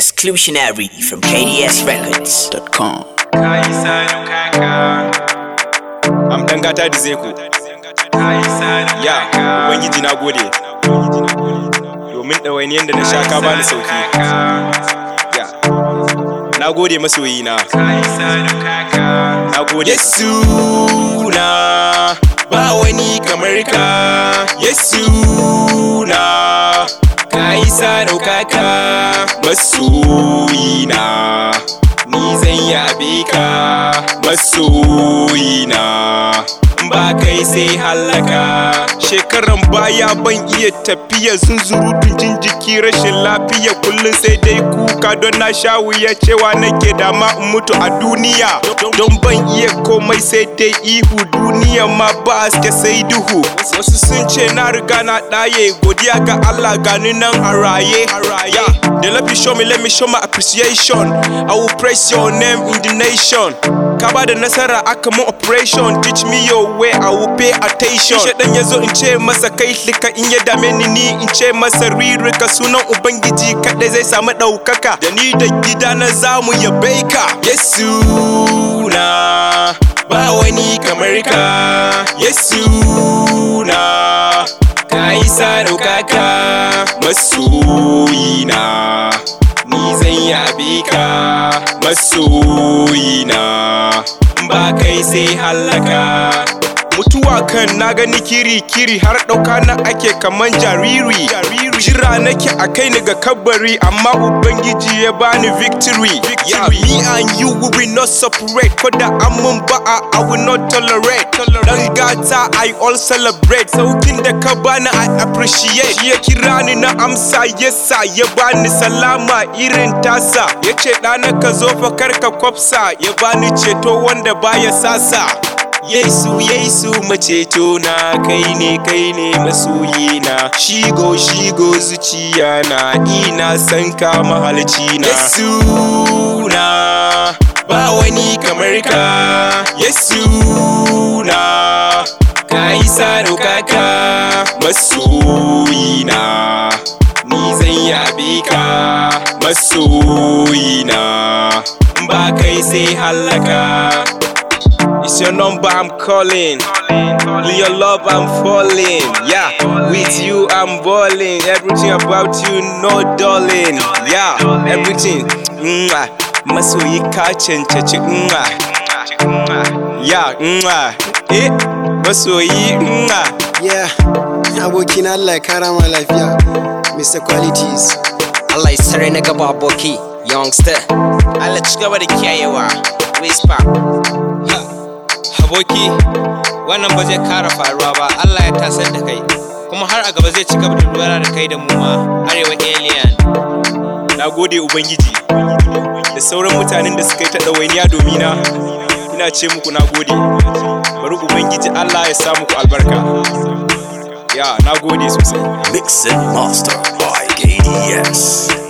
Exclusionary from KDSRecords.com. Kai sanu kaka, am dan gata da zeko kai sanu ya kaka, ubangiji na gode domin ɗawainiyar da na sha ka bani sauki ya na gode masoyi na kai sanu kaka, na gode yesu na ba wani kamar ka yesu na ka yi sa ɗaukaka masoyi na ni zan yabe ka masoyi na ba kai sai hallaka shekaran baya ban iya tafiya zunzurutun jin jiki rashin lafiya kullum sai dai kuka don na sha wuya cewa nake dama in mutu a duniya don ban iya komai sai dai ihu duniya ma ba haske sai duhu wasu sun ce na riga na ɗaye godiya ga Allah gani nan a raye ya the love you show me let me show my appreciation I will praise your name in the nation ka ba da nasara aka mun operation teach me your way I will pay attention shaɗan ya zo in ce masa kai lika in ya dame ni ni in ce masa ririka sunan ubangiji kaɗai zai samu ɗaukaka da ni da gida na zamu yabe ka yesu na ba wani kamar ka yesu na ka yi sa ɗaukaka masoyina ni zan yabe ka masoyina ba kai sai hallaka mutuwa kan na gani kiri-kiri har ɗauka na ake kaman jariri jira nake a kai ni ga kabari amma ubangiji ya bani victory yeah, me and you we will not separate ko da amun ba'a I will not tolerate dan gata I all celebrate saukin da ka bani I appreciate shi ya kira ni na amsa yasa ya bani salama irin tasa ya ce ɗana ka zo fa kar ka kwafsa ya bani ceto wanda baya sasa Yesu Yesu maceto na kai ne kai ne masoyina shigo shigo zuciya na ina san ka mahalci na Yesu na ba wani kamar ka Yesu na ka isa ɗaukaka masoyina ni zan yabe ka masoyina ba kai sai hallaka It's your number I'm calling. In your love I'm falling. Yeah, with you I'm balling. Everything about you, no darling. Yeah, everything. Mwah. Masoyi ka cancaci mwah. Yeah, mwah. Eh, masoyi mwah. Yeah, abokina Allah ya kara ma lafiya. Mr. Qualities. Allah ya sare na gaba aboki youngster Allah ci gaba da kiyayewa whisper aboki wannan ba zai kara faruwa ba Allah ya tasar da kai kuma har a gaba zai ci gaba da lura da kai da mu ma arewa alien Na gode Ubangiji da sauran mutanen da suka yi ta ɗawainiya domina. Ina ce muku na gode. Bari Ubangiji Allah ya sa muku albarka. Ya, na gode sosai. Mix and master by KDS.